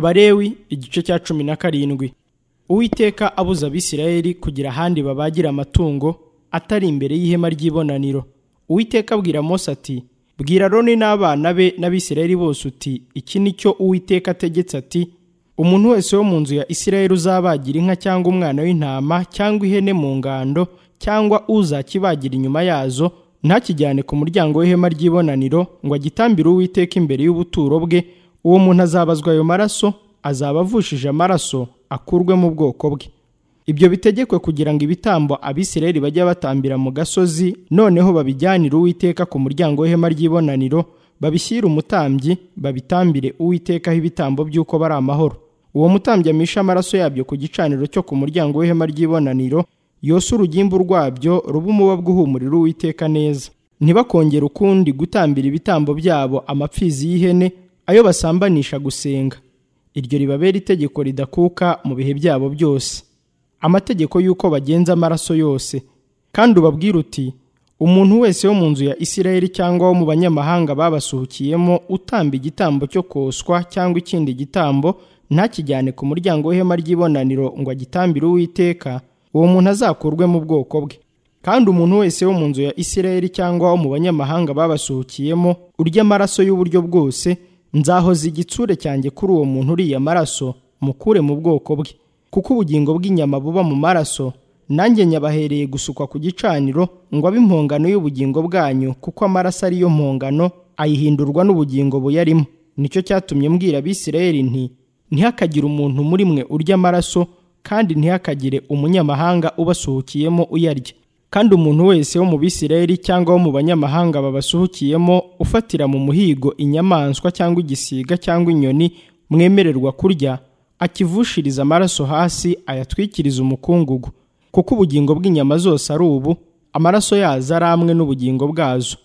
Abalewi igice cya cumi na karindwi uwiteka abuza abisirayeli kugira ahandi babagira amatungo atari imbere y'ihema ry'ibonaniro uwiteka abwira mose ati bwira roni n'abana be n'abisirayeli bose uti iki ni cyo uwiteka ategetse ati umuntu wese wo mu nzu ya isirayeli uzabagira inka cyangwa umwana w'intama cyangwa ihene mu ngando cyangwa uzakibagira inyuma yazo ntakijyane ku muryango w'ihema ry'ibonaniro ngo agitambire uwiteka imbere y'ubuturo bwe uwo muntu azabazwa ayo maraso azaba avushije amaraso akurwe mu bwoko bwe ibyo bitegekwe kugira ngo ibitambo abisirayeli bajya batambira mu gasozi noneho babijyanire uwiteka ku muryango w'ihema ry'ibonaniro babishyire umutambyi babitambire uwitekaho ibitambo by'uko bari amahoro uwo mutambyi amishe amaraso yabyo ku gicaniro cyo ku muryango w'ihema ry'ibonaniro yose urugimbu rwabyo ruba umubabwe uhumurira uwiteka neza ntibakongere ukundi gutambira ibitambo byabo amapfizi y'ihene ayo basambanisha gusenga iryo ribabera itegeko ridakuka mu bihe byabo byose amategeko y'uko bagenza amaraso yose kandi ubabwire uti umuntu wese wo mu nzu ya isirayeli cyangwa wo mu banyamahanga babasuhukiyemo utamba igitambo cyo koswa cyangwa ikindi gitambo ntakijyane ku muryango w'ihema ry'ibonaniro ngo agitambire uwiteka uwo muntu azakurwe mu bwoko bwe kandi umuntu wese wo mu nzu ya isirayeli cyangwa wo mu banyamahanga babasuhukiyemo urya amaraso y'uburyo bwose nzahoza igitsure cyanjye kuri uwo muntu uriye amaraso mukure mu bwoko bwe kuko ubugingo bw'inyama buba mu maraso nanjye nyabahereye gusukwa ku gicaniro ngo abe impongano y'ubugingo bwanyu kuko amaraso ariyo mpongano ayihindurwa n'ubugingo buyarimo nicyo cyatumye mbwira abisirayeli nti ntihakagire umuntu muri mwe urya amaraso kandi ntihakagire umunyamahanga ubasuhukiyemo uyarya kandi umuntu wese wo mu bisirayeli cyangwa wo mu banyamahanga babasuhukiyemo ufatira mu muhigo inyamaswa cyangwa igisiga cyangwa inyoni mwemererwa kurya akivushiriza amaraso hasi ayatwikiriza umukungugu kuko ubugingo bw'inyama zose ari ubu amaraso yazo ari amwe n'ubugingo bwazo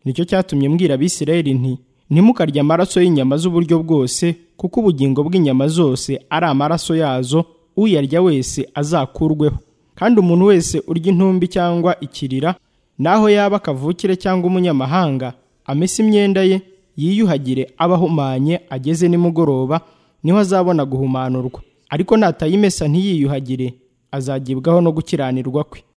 nicyo cyatumye mbwira abisirayeli nti ntimukarye amaraso y'inyama z'uburyo bwose kuko ubugingo bw'inyama zose ari amaraso yazo uyarya wese azakurweho kandi umuntu wese urya intumbi cyangwa ikirira naho yaba akavukire cyangwa umunyamahanga amese imyenda ye yiyuhagire aba ahumanye ageze nimugoroba niho azabona guhumanurwa ariko natayimesa ntiyiyuhagire azagibwaho no gukiranirwa kwe